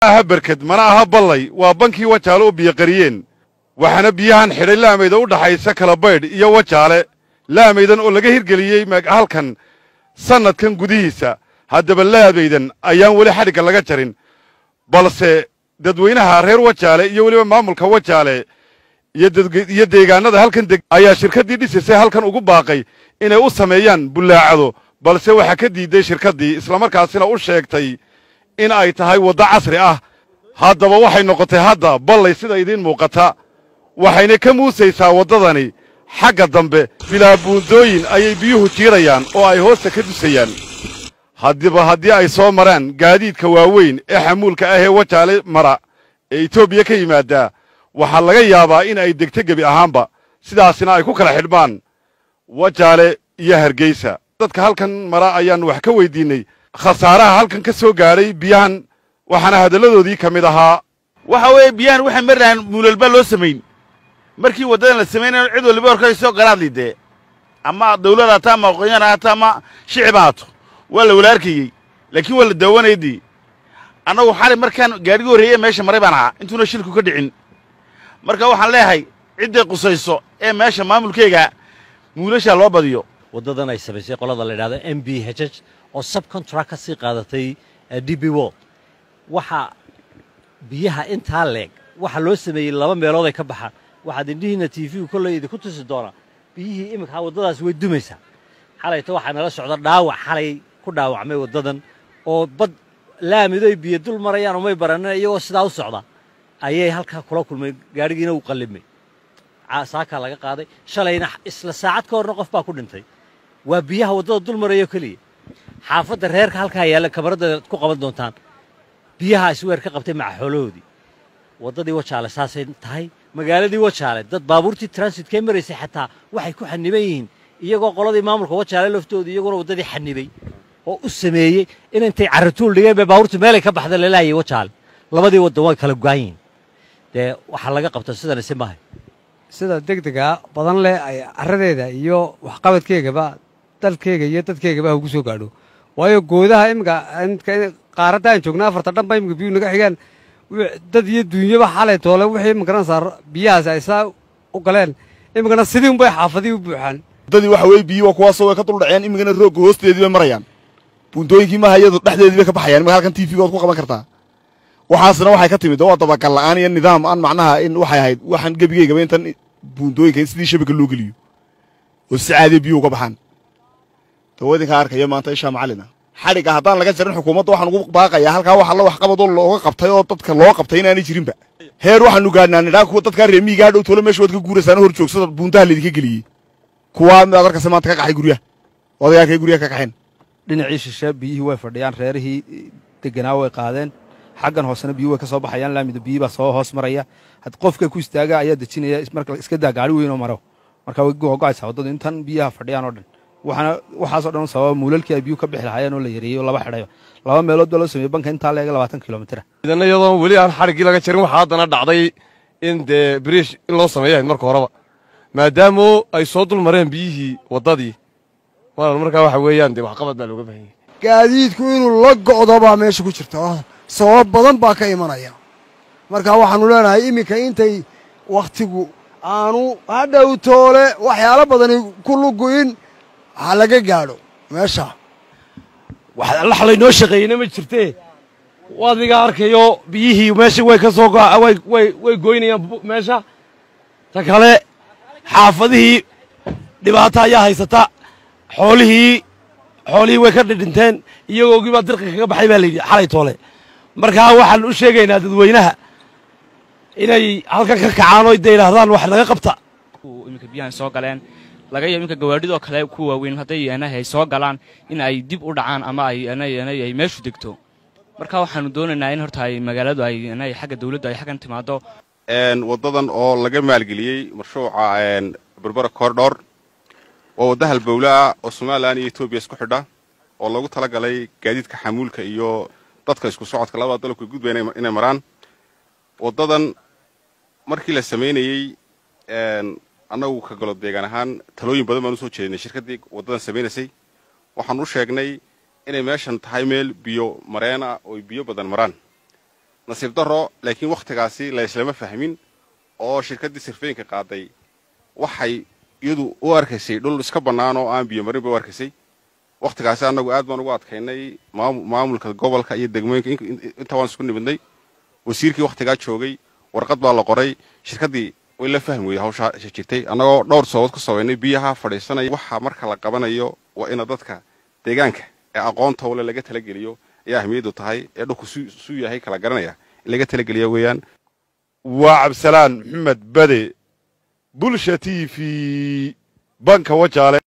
aha berked mana aha ballay waa bankii wajaale oo biyoqariyeen waxaana biyahan xidhay laamayda u dhaxaysa kala baydh iyo wajaale laamaydan oo laga hirgeliyey halkan sannadkan gudihiisa haddaba laamaydan ayaan weli xadhigga laga jarin balse dadweynaha reer wajaale iyo weliba maamulka wajaale iyo deegaanada halkan deg ayaa shirkaddii dhisisay halkan ugu baaqay inay u sameeyaan bullaacado balse waxaa ka diidday shirkaddii islamarkaasina u sheegtay in ay tahay waddo casri ah haddaba waxay noqotay hadda ballay sida idiin muuqata waxayna ka muusaysaa waddadani xagga dambe bilaa buundooyin ayay biyuhu jiirayaan oo ay hoosta ka dusayaan haddiba haddii ay soo maraan gaadiidka waaweyn ee xamuulka ah ee wajaale mara ee etoobiya ka yimaaddaa waxaa laga yaabaa in ay degto gebi ahaanba sidaasina ay ku kala xidhmaan wajaale iyo hargeysa dadka halkan mara ayaan wax ka weydiinnay khasaaraha halkan ka soo gaadhay biyahan waxaana hadalladoodii ka mid ahaa waxa weeye biyahan waxay maraan muulalba loo samayn markii waddadan la samaynayo cid waliba horkaysoo garaadli dee ama dawlad haato ama aqoonyahan haato ama shicib haato waa la wala arkayey laakiin waa la daawanayadii annagu xali markaan gaadhigii horreeye meesha maray baan ahaa intuuna shilku ka dhicin marka waxaan leeyahay cidday qusayso ee meesha maamulkeyga muulashaa loo badiyo waddadan ay samaysay qolada la yidhahdo m b h h oo subcontract ka sii qaadatay d b wo waxa biyaha intaa leeg waxa loo sameeyey laba meelood ay ka baxaan waxaad indhihiinna t v-gu kolley idinku tusi doonaa biyihii iminkaa waddadaas way dumaysaa xalayta waxaa nala socda dhaawac xalay ku dhaawacmay waddadan oo bad laamidoy biyo dul marayaan umay baranin iyagoo sidaa u socda ayay halkaa kula kulmay gaadhigiina uu qallimay saakaa laga qaaday shalayna isla saacad ka horna qof baa ku dhintay waa biyaha waddada dul marayo keliya xaafadda reerka halkaa yaalla kabaradda ku qaban doontaan biyaha isweer ka qabtay maca xoolahoodii waddadii wajaale saasay tahay magaaladii wajaale dad baabuurtii transitkee maraysay xataa waxay ku xaniban yihiin iyagoo qoladii maamulka wajaale laftooda iyaguna waddadii xanibay oo u sameeyey in intay carrituul dhigeen bay baabuurtu meelay ka baxda lalaayay wajaale labadii waddan way kala go'an yihiin dee waxaa laga qabta sidana si maahay sida degdega badan leh ay carradeeda iyo waxqabadkeegaba dalkeyga iyo dadkeygaba ha ugu soo gaadho waayo goodaha iminka qaaradda aan joogna afarta dhanba iminka biyuu naga xigaan dad iyo duunyaba xalay toole wixii magaranaysaa biyahaas ay saa u galeen iminkana sidii unbay xaafadii u buuxaan waddadii waxa weeye biyi waa kuwaasoo way ka dul dhaceen iminkana roogga hoosteedii bay marayaan buundooyinkii maaha iyadu dhexdeedii bay ka baxayaan imika halkan tv ood ku qaban kartaa waxaasna waxay ka timid waa dabagal la'aan iyo nidaam aan macnaha in waxay ahayd waxaan gebigeygaba intan buundooyinka in sidii shabaka loo geliyo oo si caadiya biyuhu uga baxaan dawa idinkaa arkaya maanta ishaa macallina xadhigga haddaan laga jarin xukuumadda waxaan ugu baaqayaa halkaa wax alla waxqabadoo looga qabtay oo dadka loo qabtay inaanay jirinba heer waxaanu gaadhnaa nidhaa kuwa dadkaa reemiigaa dhow tolo meesha waad ka guuraysaana hor joogsada buuntaha laydinka geliyey kuwaa midaad arkaysa maanta ka qaxay guryaha odayaalkay guryaha ka qaxeen dhinacii shishe biyihii way fadhiyaan reerihii deganaa way qaadeen xaggan hoosena biyuhu way ka soo baxayaan laamidu biyii baa soo hoos maraya had qofka ku istaaga ayaa dejinaya marka iska daa gaari weyn oo maro marka way go'aysaa waddadu intan biyaha fadhiyaan oo dhan waxaana waxaasoo dhan sababa muulalkii ay biyuhu ka bixi lahaayeen oo la yareeyey oo laba xidhayo laba meelood baa loo sameeyey banka intaa leega labaatan kilomitira idan iyadoon weli aan xadhiggii laga jarin waxaa haddana dhacday in dee biriish in loo sameeyo ahayd marka horeba maadaama ay soo dul mareen biyihii waddadii walaal markaa waxa weeyaan dee waxqabad baa looga baahan yahay gaadiidku inuu la go'do baa meesha ku jirta sabab badan baa ka imanaya marka waxaannu leenahay iminka intay wakhtigu aanu hadhow toole waxyaalo badani ku lugu'in ha laga gaadho meesha wax allax laynoo shaqeeyeyna ma jirtee adiga arkayo biyihii meesha way ka soo way goynayaan meesha ta kale xaafadihii dhibaata ayaa haysata xoolihii xoolihii way ka dhidhinteen iyagoogii baa dirqi kaga baxay baa layidhi xalay toole markaa waxaan u sheegaynaa dadweynaha inay halkan ka kacaan oo de yidhaahdaan wax naga qabta iminka biyahan soo galeen laga yaabo iminka gawaadhidoo kale ku waaweyn hadday ay soo galaan in ay dib u dhacaan ama ay meeshu degto marka waxaanu doonaynaa in horta ay magaaladu ay xagga dawladdu ay xaggan timaado waddadan oo laga maalgeliyey mashruuca berbera koordhor waa wadda halbowle ah oo somalilan iyo etoobiya isku xidha oo loogu tala galay gaadiidka xamuulka iyo dadka isku socodka labada dalabka gudba inay maraan waddadan markii la samaynayey annagu ka galo deegaan ahaan talooyin badan baan usoo jeedinay shirkaddii waddadan samaynaysay waxaan u sheegnay inay meeshan tahay meel biyo mareena oo biyo badan maraan nasiib darro laakiin wakhtigaasi la islama fahmin oo shirkaddii sirfeynka qaaday waxay iyadu u arkaysay dhul iska bannaan oo aan biyo marin bay u arkaysay wakhtigaasi annagu aad baan ugu adkaynay maamulka gobolka iyo degmooyinka inta waan isku nimidnay wasiirkii wakhtigaa joogay warqad baa la qoray shirkaddii way la fahmi weyday hawshaa jirtay annagoo dhowr sababood ku sabaynay biyaha fadhiisanaya waxa marka la qabanayo waa ina dadka deegaanka ee aqoonta wale laga talageliyo ayaa ahmiyaddu tahay ee dhulku suu yahay kala garanaya in laga talageliya weeyaan waa cabdisalaan maxamed bade bulsha t v banka wajaale